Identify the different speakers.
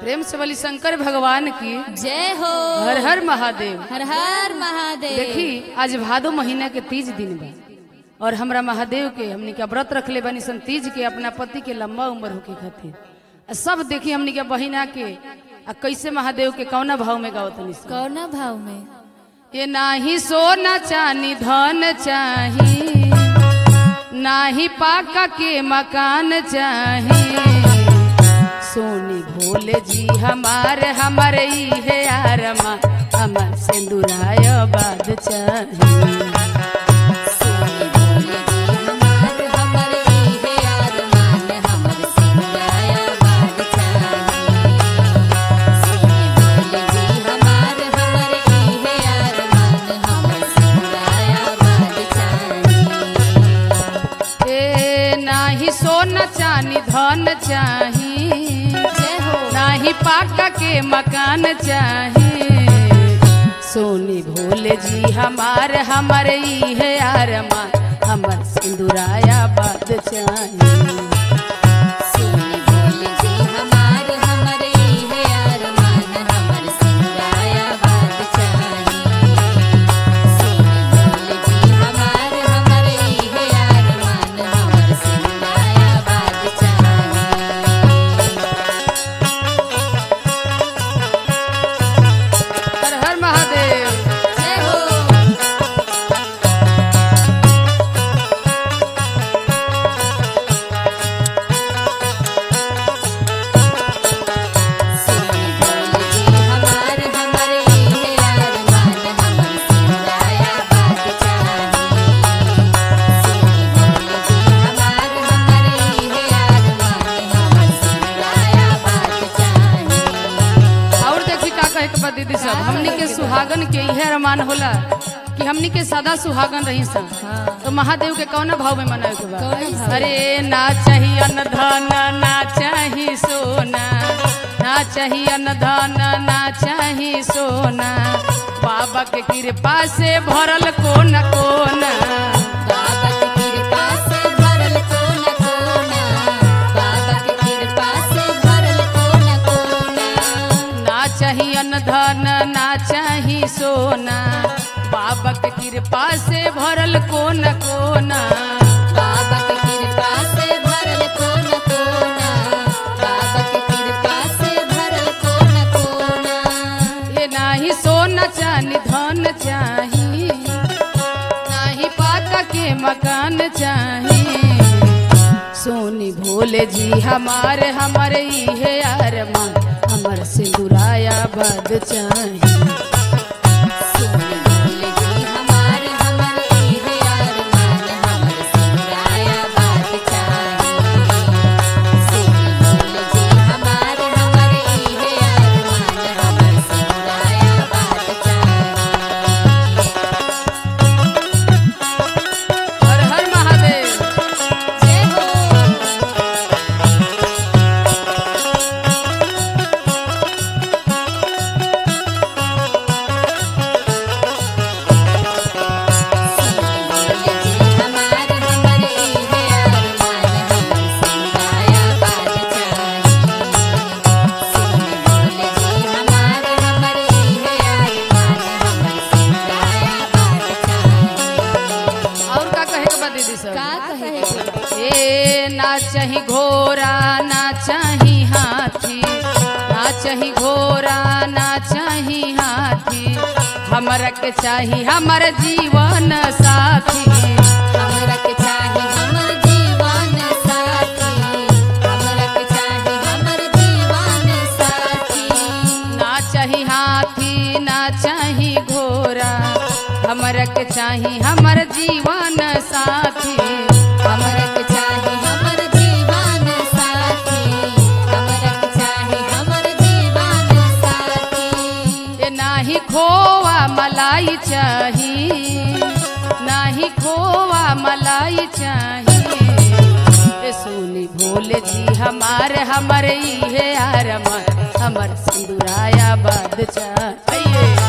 Speaker 1: प्रेम से बोली शंकर भगवान की
Speaker 2: जय हो
Speaker 1: हर हर महादेव
Speaker 2: हर हर महादेव
Speaker 1: देखी आज भादो महीना के तीज दिन बा और हमरा महादेव के हमनी के व्रत रखले बानी सन तीज के अपना पति के लंबा उम्र होके खातिर आ सब देखी हमनी के बहिना के आ कैसे महादेव के कौना भाव में गावत सन
Speaker 2: कौना भाव में
Speaker 1: ये नाही सोना चानी धन चाही नाही पाका के मकान चाही सोनी भोले जी हमारे हमारे ई है आरमा हमार सिंदूराय बाद चाही
Speaker 2: सोनी भोले जी हमार हमर इहे अरमान हमर सिंगाया बाद चाही सोनी भोले जी हमार हमर इहे अरमान हमर सिंगाया बाद चाही
Speaker 1: ए नाही सोना चानी धन चाही
Speaker 2: जय हो
Speaker 1: नाही पाका के मकान चाही सोनी भोले जी हमारे हमारे ई है आरमा हमर सिंदूराया बाद चाही
Speaker 2: सोनी भोले जी हमार हमर इहे अरमान हमर सिंगाया बाद चाही सोनी भोले जी हमार हमर इहे अरमान हमर सिंगाया बाद चाही
Speaker 1: हर हर महादेव
Speaker 2: जय हो सोनी भोले जी हमार हमर इहे अरमान हमर सिंगाया बाद चाही सोनी भोले जी हमार हमर इहे अरमान हमर सिंगाया बाद चाही
Speaker 1: और देखी का कहे के बा दीदी सब हमनी के सुहागन के इहे अरमान होला कि हमनी के सदा सुहागन रही सा तो महादेव के कौन भाव में मनावे के बा
Speaker 2: कौन भाव?
Speaker 1: अरे ना चाहिए अन्न धन ना चाहिए सोना ना चाहिए अन्न धन ना चाहिए सोना बाबा के कृपा से भरल कोना कोना
Speaker 2: बाबा के कृपा से भरल कोना कोना बाबा के कृपा से भरल कोना कोना
Speaker 1: ना चाहिए अन्न धन ना चाहिए सोना बाबा के कृपा से भरल कोना कोना
Speaker 2: बाबा के कृपा से भरल कोना कोना बाबा के कृपा से भरल कोना कोना
Speaker 1: ये नाही सोना चानी धन चाही नाही पाका के मकान चाही सोनी भोले जी हमारे हमारे ई है अरमान हमर सिंदूराया बद चाही
Speaker 2: सोनी भोले जी हमार हमर इहे अरमान हमर सिंगाया बात चाही सोनी भोले जी हमार हमर इहे अरमान हमर सिंगाया बात चाही
Speaker 1: हर हर महादेव
Speaker 2: जय हो सोनी भोले जी हमार हमर इहे अरमान हमर सिंगाया बात चाही सोनी भोले जी हमार हमर इहे अरमान हमर सिंगाया बात चाही
Speaker 1: और का कहे के बा दीदी सब
Speaker 2: का कहे
Speaker 1: ए ना चाही घोड़ा ना चाही हाथी ना चाही घोड़ा ना चाही हाथी हमरा के चाही हमर जीवन साथी
Speaker 2: हमरा के चाही हमर जीवन साथी हमरा के चाही हमर जीवन साथी
Speaker 1: ना चाही हाथी ना चाही घोड़ा हमरा के चाही हमर जीवन साथी
Speaker 2: हमरा के चाही हमर जीवन साथी हमरा के चाही हमर जीवन साथी
Speaker 1: ए नाही खोवा मलाई चाही नाही खोवा मलाई चाही ए सोनी भोले जी हमारे हमारे ई है आरमा हमर सिंदूराया बाद चाहिए